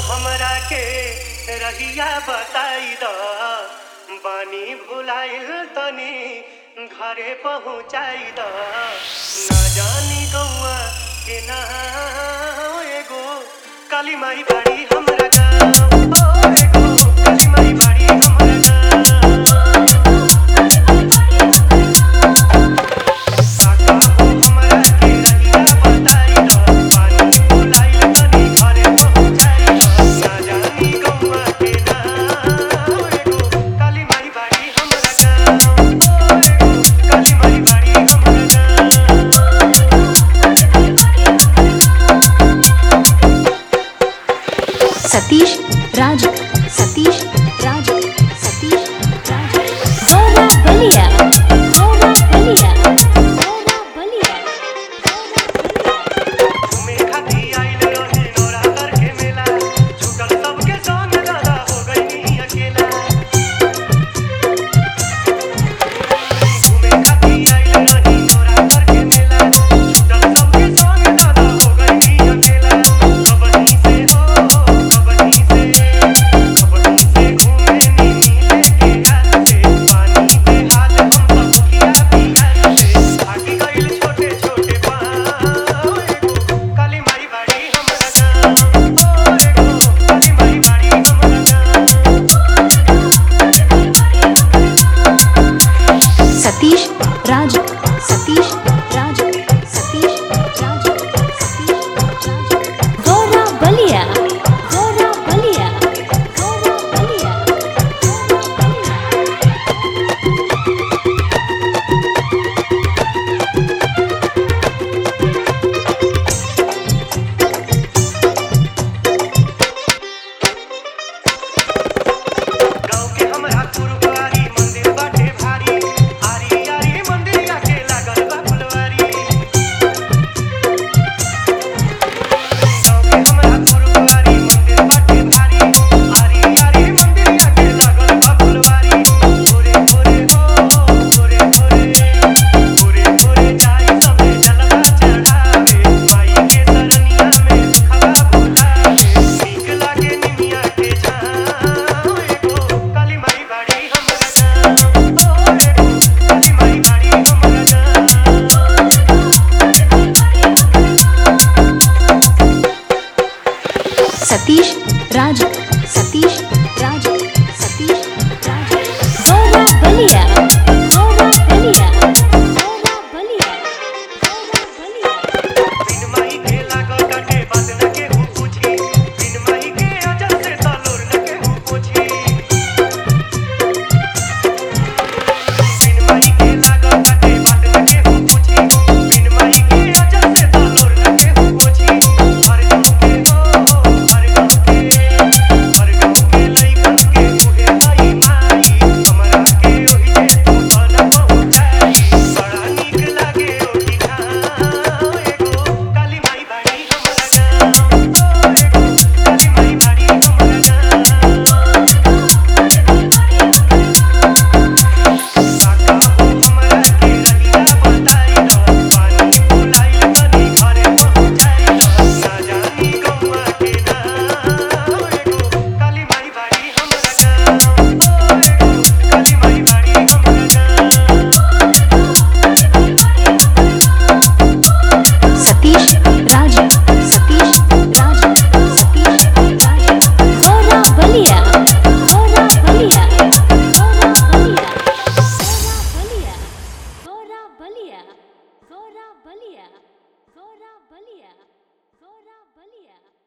हमरा के रहिया बताई द बानी भुलाइल तनी घरे पहुँचाई द ना जानी गौआ के ना एगो काली माई बाड़ी हमरा गाँव ओ एगो काली माई बाड़ी हमरा गाँव काका हो हमरा के रहिया बताई द बानी भुलाइल तनी घरे पहुँचाई द ना जानी गौआ के ना एगो काली माई बाड़ी हमरा गाँव ओ एगो काली माई बाड़ी हमरा गाँव सतीश राज सतीश राज सतीश राज गौरा बलिया गौरा बलिया गौरा बलिया घूमे खाती आइल रही नोरा करके मेला छूटल सबके संग दादा हो गई अकेला घूमे खाती आइल रही नोरा करके मेला छूटल सबके संग दादा हो गई अकेला कबनी से हो कबनी से कबनी से घूमे नीनी लेके हाथ से पानी पे हाल हम सब किया पिया से भागी गइल छोटे छोटे पाँव एगो काली माई बाड़ी हमरा गाँव ओ एगो काली माई बाड़ी हमरा गाँव सतीश राज सतीश राज सतीश राज सतीश राज गौरा बलिया गौरा बलिया गौरा बलिया गौरा बलिया गाँव के हमरा गुरुद्वारी मंदिर बाटे भारी आरी आरी मंदिरिया के लागल बा फुलवारी गाँव के हमरा गुरुद्वारी मंदिर बाटे भारी आरी आरी मंदिरिया के लागल बा फुलवारी भोरे भोरे हो भोरे भोरे भोरे भोरे जाई सबे जलवा चढ़ावे माई के सरनिया में दुखवा बुझावे नीक लागे निमिया के छाँव एगो काली माई बाड़ी हमरा गाँव ओ एगो काली माई बाड़ी हमरा गाँव सतीश राज सतीश राज सतीश राज गौरा बलिया गौरा बलिया गौरा बलिया गौरा बलिया बिन माई के लागल काटे बात न केहू पूछी बिन माई के अजर से तलोर न केहू पूछी बिन माई के लागल काटे बात न केहू पूछी बिन माई के अजर से तलोर न केहू पूछी हर गाँव के हो हर गाँव के हर गाँव के लइकन के उहे माई माई हमरा के ओहि जे तू न पहुँचाई बड़ा नीक लागे ओही ठाम एगो काली माई बाड़ी हमरा गाँव ओ एगो काली माई बाड़ी हमरा गाँव काका हो हमरा के रहिया बताई द पानी भुलाइल तनी घरे पहुँचाई द ना जानी गौआ के नाम एगो काली माई बाड़ी हमरा गाँव ओ एगो काली माई बाड़ी हमरा गाँव सतीश राज सतीश राज सतीश राज गौरा बलिया गौरा बलिया गौरा बलिया गौरा बलिया गौरा बलिया गौरा बलिया गौरा बलिया गौरा बलिया